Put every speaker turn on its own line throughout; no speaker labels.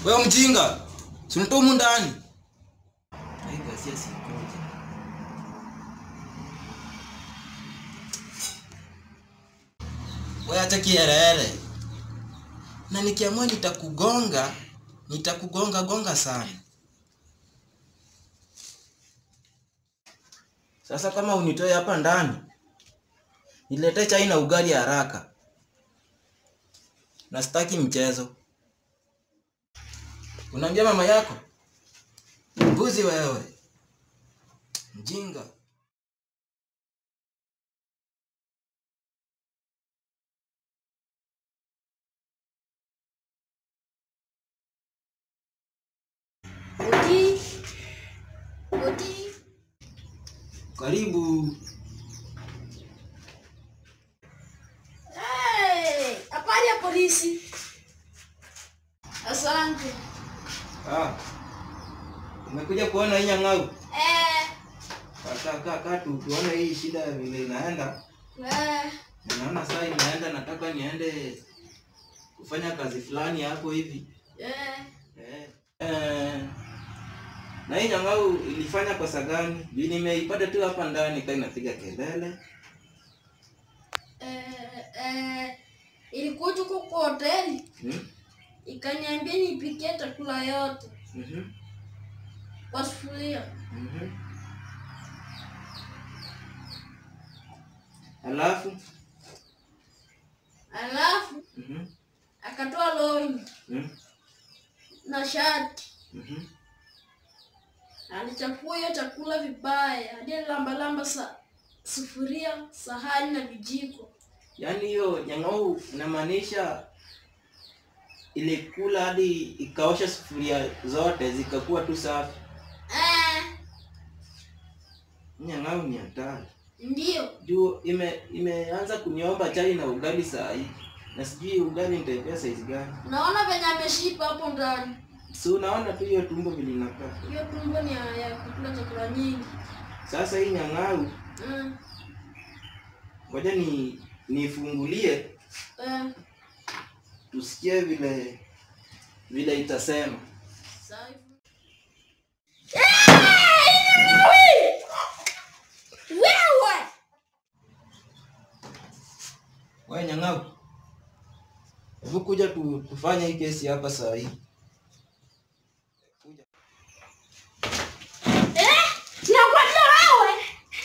Wewe mjinga. Si unatoa humu ndani. Hii ghasia sikoje. Wewe acha kiherehere. Na nikiamua nitakugonga, nitakugonga gonga sana. Sasa kama unitoe hapa ndani, niletee chai na ugali haraka. Na sitaki mchezo. Unaambia mama yako? Mbuzi wewe. Mjinga.
Odi. Odi.
Karibu.
Hey, habari ya polisi. Asante.
Ah. Umekuja kuona hii nyang'au?
Eh,
Kaa kaa kaa tu tuone hii shida vile inaenda.
eh,
Naona saa inaenda nataka niende kufanya kazi fulani hapo hivi.
eh.
Eh. Eh. Na hii nyang'au ilifanya kosa gani? Juu nimeipata tu hapa ndani kaa inapiga kelele.
Eh, eh, ilikuja huko kwa hoteli
Hmm?
ikaniambia nipikie chakula yote
Mhm.
kwa sufuria.
Mhm. Alafu
Alafu
mhm.
akatoa longi
Mhm.
na shati,
Mhm.
alichafua hiyo chakula vibaya hadi lambalamba sa sufuria, sahani na vijiko.
Yaani hiyo nyang'au inamaanisha ilikula hadi ikaosha sufuria zote zikakuwa tu safi.
Eh,
Nyang'au ni hatari.
ndio.
Juu ime imeanza kuniomba chai na ugali saa hii. Na sijui ugali nitaipea size gani.
Naona venye ameshipa hapo ndani.
Si unaona tu hiyo tumbo vile inakaa.
Hiyo tumbo ni ya ya kukula chakula nyingi.
Sasa hii nyang'au
Mm.
ngoja ni nifungulie
Eh,
tusikie vile vile itasema.
sawa hivyo. Wewe!
Wewe nyang'au. Hebu kuja tu, tufanye hii kesi hapa saa hii. Kuja.
Eh, nakwambia wewe.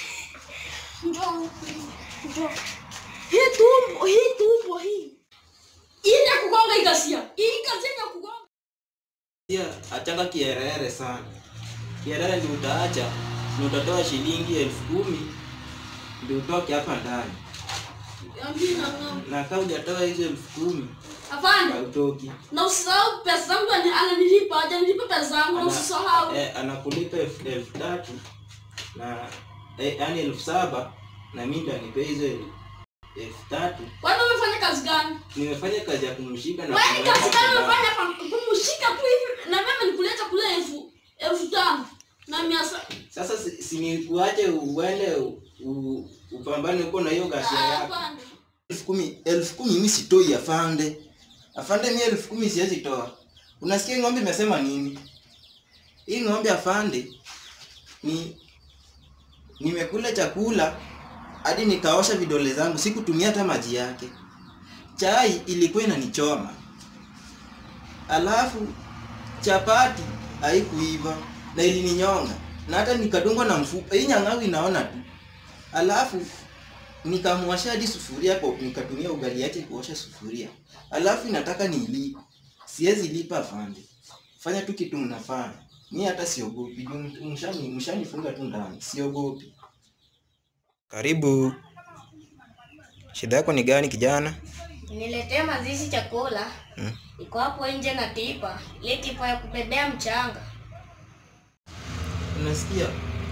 Njoo. Njoo. Hii tumbo, hii tumbo hii. Hii ni ya kugonga hii ghasia. Hii ghasia ni ya kugonga.
Pia achanga kiherehere sana. Kiherehere ndio utaacha, ndio utatoa shilingi elfu kumi ndio utoke hapa ndani.
Ambi na ng'ombe.
Na kama hujatoa hizo elfu kumi
Afande,
hautoki.
na usisahau pesa zangu ani- ananilipa, hajanilipa pesa zangu na
Ana-
usisahau.
Eh, anakulipa elfu elfu tatu na eh, yaani elfu saba na mimi ndo anipea hizo el- elfu tatu.
Kwani umefanya kazi gani?
Nimefanya kazi ya kumshika na
Wewe ni
kumweka
kazi gani
ndani.
umefanya hapa? Kumshika tu hivi na mimi nikuleta kule elfu elfu tano na mia sa-
Sasa si, si nikuache uende u- u- upambane huko na hiyo ghasia
Ah,
yako.
afande.
elfu kumi elfu kumi mimi sitoi afande afande mi elfu kumi siwezi toa unasikia hii ng'ombe imesema nini hii ng'ombe afande ni nimekula chakula hadi nikaosha vidole zangu sikutumia hata maji yake chai ilikuwa inanichoma alafu chapati haikuiva na ilininyonga na hata nikadungwa na mfupa hii nyang'au inaona tu alafu nikamwasha hadi sufuria kwa nikatumia ugali yake kuosha sufuria alafu inataka nilipe siwezi lipa afande fanya tu kitu mnafanya mi hata siogopi juu mshani mshanifunga tu ndani siogopi karibu shida yako ni gani kijana
Niletee mazishi chakula.
Hmm.
Iko hapo nje na tipa. Ile tipa ya kubebea mchanga.
unasikia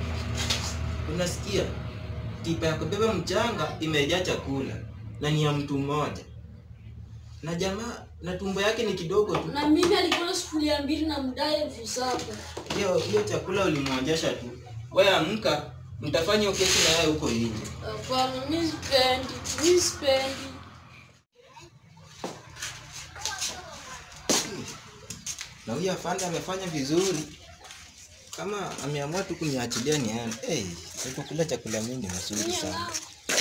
unasikia tipa ya kubeba mchanga imejaa chakula na ni ya mtu mmoja na jamaa na tumbo yake ni kidogo tu
Na mimi alikula sufuria mbili na mdai elfu saba.
hiyo hiyo chakula ulimwonjesha tu wewe amka mtafanya hiyo kesi na yeye huko nje
Hapana, mi sipendi, mi sipendi.
na huyu afande amefanya vizuri kama ameamua tu kuniachilia niende hey, kula chakula mingi mzuri sana